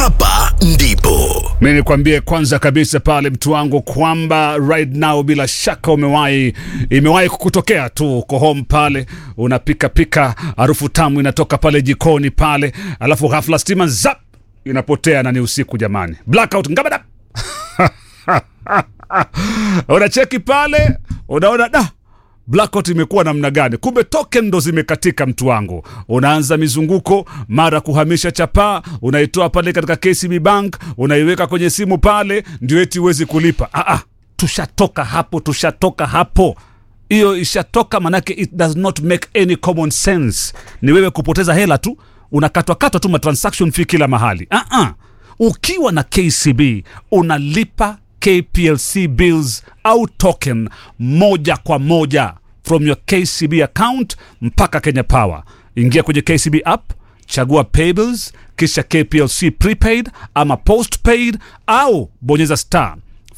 hapa ndipo Mi nikwambie kwanza kabisa pale mtu wangu kwamba right now bila shaka umewahi imewahi kukutokea tu uko home pale unapika pika harufu tamu inatoka pale jikoni pale alafu ghafla stima zap inapotea na ni usiku jamani blackout ngabada unacheki pale unaona da blackout imekuwa namna gani kumbe token ndo zimekatika mtu wangu unaanza mizunguko mara kuhamisha chapaa unaitoa pale katika kcb bank unaiweka kwenye simu pale ndio eti huwezi kulipa ah, ah, tushatoka hapo tushatoka hapo hiyo ishatoka manake it does not make any common sense ni wewe kupoteza hela tu unakatwakatwa tu matransaction fee kila mahali ah, ah. ukiwa na kcb unalipa kplc bills au token moja kwa moja from your kcb account mpaka kenya power ingia kwenye kcb app chagua payables kisha kplc prepaid ama postpaid au bonyeza star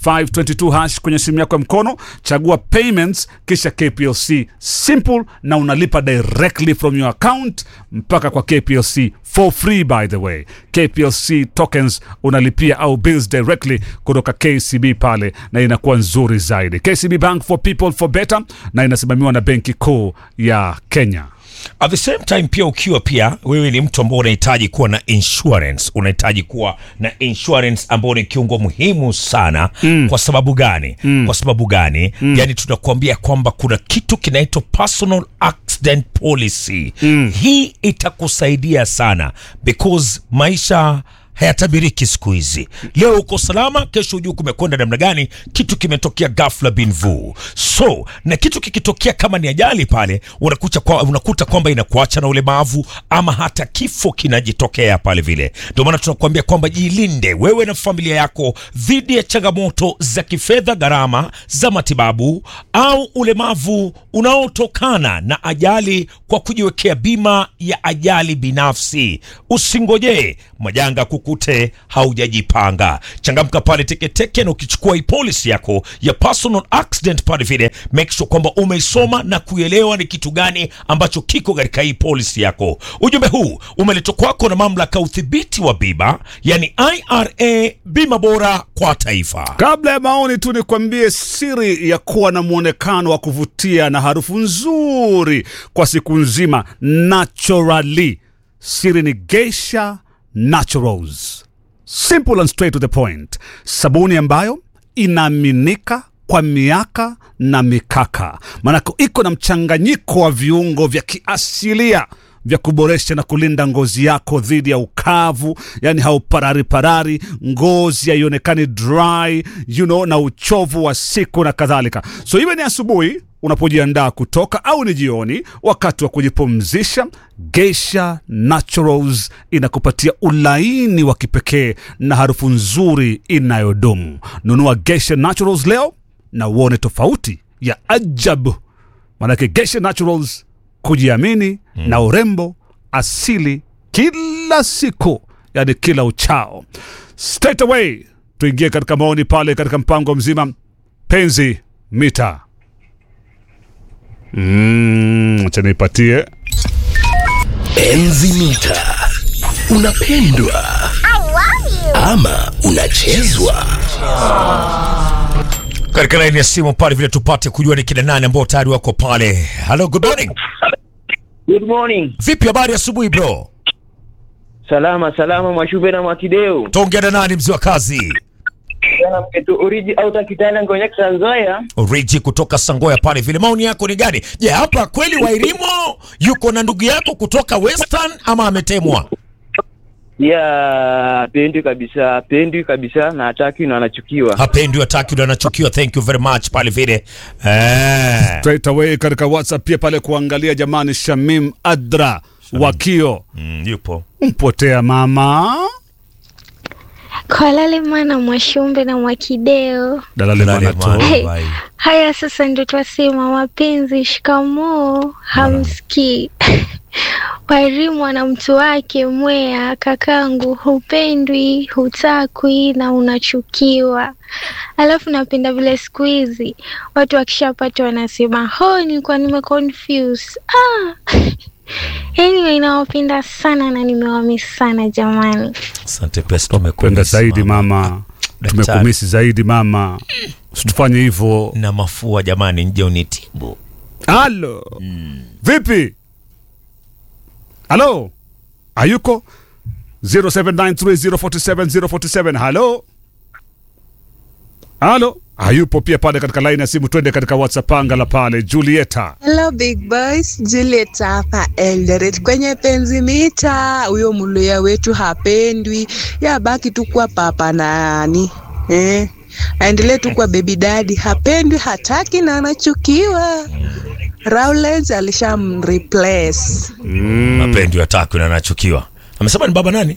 522 hash kwenye simu yako ya mkono chagua payments kisha kplc simple na unalipa directly from your account mpaka kwa kplc for free by the way kplc tokens unalipia au bills directly kutoka kcb pale na inakuwa nzuri zaidi kcb bank for people for better na inasimamiwa na benki kuu ya kenya at the same time pia ukiwa pia wewe ni mtu ambao unahitaji kuwa na insurance unahitaji kuwa na insurance ambao ni kiungo muhimu sana mm. kwa sababu gani mm. kwa sababu gani mm. yani tunakuambia kwamba kuna kitu kinaitwa personal accident policy mm. hii itakusaidia sana because maisha hayatabiriki siku hizi leo uko salama kesho hujui kumekwenda namna gani kitu kimetokea ghafla bin vu so na kitu kikitokea kama ni ajali pale unakuta, kwa, unakuta kwamba inakuacha na ulemavu ama hata kifo kinajitokea pale vile ndio maana tunakuambia kwamba jilinde wewe na familia yako dhidi ya changamoto za kifedha gharama za matibabu au ulemavu unaotokana na ajali kwa kujiwekea bima ya ajali binafsi usingojee majanga kukute haujajipanga changamka pale teketeke na ukichukua hii polisi yako ya personal accident pale vile make sure kwamba umeisoma na kuelewa ni kitu gani ambacho kiko katika hii polisi yako ujumbe huu umeletwa kwako na mamlaka ya udhibiti wa bima yani ira bima bora kwa taifa kabla ya maoni tu nikwambie siri ya kuwa na mwonekano wa kuvutia na harufu nzuri kwa siku nzima naturally siri ni geisha naturals simple and straight to the point sabuni ambayo inaaminika kwa miaka na mikaka maanake iko na mchanganyiko wa viungo vya kiasilia vya kuboresha na kulinda ngozi yako dhidi ya ukavu yani hauparari parari ngozi haionekani dry you know, na uchovu wa siku na kadhalika so iwe ni asubuhi unapojiandaa kutoka au ni jioni wakati wa kujipumzisha geisha naturals inakupatia ulaini wa kipekee na harufu nzuri inayodumu nunua geisha naturals leo na uone tofauti ya ajabu manake geisha naturals kujiamini mm. na urembo asili kila siku yani kila uchao straight away tuingie katika maoni pale katika mpango mzima penzi mita mm, acha nipatie enzi mita unapendwa ama unachezwa katika laini ya simu pale vile tupate kujua ni kina nani ambao tayari wako pale hello good morning Good morning. vipi habari asubuhi bro Salama salama Mwashube na Mwakideu. taongea na nani mzee wa kazi Jana mketu oriji au takitana ngonya Tanzania. Origi kutoka Sangoya pale vile, maoni yako ni gani? Je, hapa kweli Wairimo yuko na ndugu yako kutoka Western ama ametemwa? Ya pendwi kabisa, pendwi kabisa na hataki na anachukiwa. Hapendi, hataki, ndo anachukiwa. Thank you very much pale vile eh. straight away katika whatsapp pia pale kuangalia jamani shamim adra wakio Mm, yupo mpotea mama Kwalale mwana Mwashumbe na Mwakideo. dalale Dalale mwana mwana. tu Hey, Bye. haya sasa ndio twasema mapenzi, shikamoo, hamsikii Wairimu ana mtu wake Mwea, kakangu, hupendwi, hutakwi na unachukiwa. Alafu napenda vile siku hizi watu wakishapata wanasema ho, nilikuwa nime confuse. Ah, Anyway, nawapenda sana na nimewamisi sana jamani. Asante Pesto, Kwenda umekumisi zaidi mama, Daktari. tumekumisi zaidi mama, usitufanye hivyo. na mafua jamani, nje unitibu. Halo, vipi? Halo, ayuko 0793047047 halo halo, hayupo pia pale katika line ya simu. Twende katika WhatsApp angala pale, Julieta. Hello big boys, Juliet hapa Eldoret kwenye penzi mita. Huyo mluya wetu hapendwi, yabaki tu kwa papa nani eh, aendelee tu kwa baby daddy, hapendwi, hataki na anachukiwa. Rowlands alishamreplace. Mapendi yatakwi na anachukiwa. Amesema ni baba nani?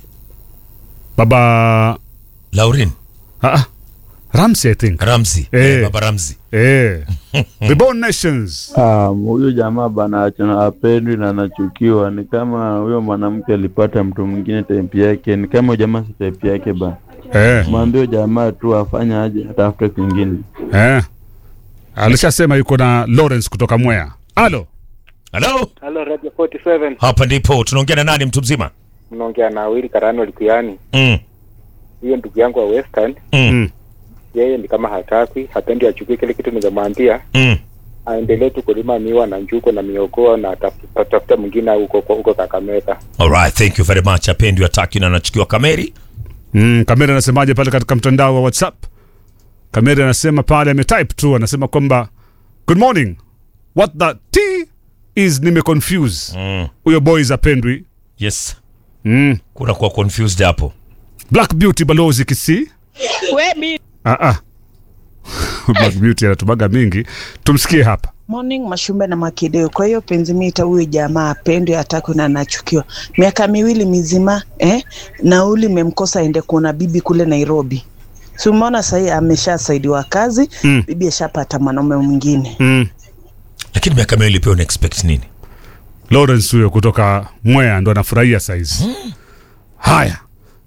Baba Laurin ah, ah, Ramsey I think Ramzi. Eh. Eh, baba Ramzi. eh. Reborn Nations Ah, huyo jamaa bana achana apendwi na anachukiwa. Ni kama huyo mwanamke alipata mtu mwingine type yake, ni kama huyo jamaa si type yake bana. eh, Mwambie huyo jamaa tu afanye aje, atafute kwingine. eh. Alishasema yuko na Lawrence kutoka Mwea. Halo, Halo, Halo Radio 47. hapa ndipo tunaongea na nani, mtu mzima? Mnaongea na Willy Karano Likuyani. Mm. Hiyo ndugu yangu wa Western, Mm. Mm. yeye ni kama hataki, hapendi achukue kile kitu ningemwambia. Mm. Aendelee tu kulima miwa na njuko na miogoa na ataf- atafuta mwingine huko huko Kakamega. All right, thank you very much. Apendi yatakwi na anachukiwa Kameri. mm, Kamera anasemaje pale katika mtandao wa WhatsApp? Kamera anasema pale ametype tu, anasema kwamba good morning, what the t is nimeconfuse Mm. huyo boys apendwi. Yes. Mm. Kuna kuwa confused hapo. Black Beauty balozi kisi ah, ah. Black Beauty anatubaga mingi, tumsikie hapa. Morning Mashumbe na Makideo. Kwa hiyo penzi mita, huyu jamaa apendwe, hataki na anachukiwa. Miaka miwili mizima eh, nauli imemkosa aende kuona bibi kule Nairobi. Si umeona sahii ameshasaidiwa kazi Mm. bibi ashapata mwanaume mwingine. Mm. Lakini miaka miwili pia una expect nini? Lawrence huyo kutoka Mwea ndo anafurahia saizi. Haya,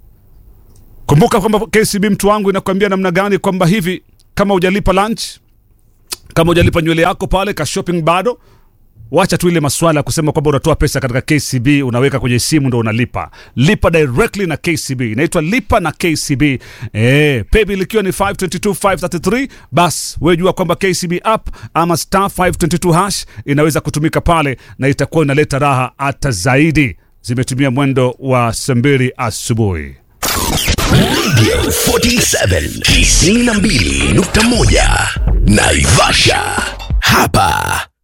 kumbuka kwamba KCB mtu wangu inakwambia namna gani kwamba hivi kama hujalipa lunch, kama hujalipa nywele yako pale ka shopping bado wacha tu ile maswala ya kusema kwamba unatoa pesa katika KCB unaweka kwenye simu ndo unalipa. Lipa directly na KCB, inaitwa lipa na KCB. Eh, paybill ikiwa ni 522 533, bas wewe jua kwamba KCB app ama star 522 hash inaweza kutumika pale na itakuwa inaleta raha hata zaidi. Zimetumia mwendo wa saa mbili asubuhi. Radio 47 92.1 Naivasha. Hapa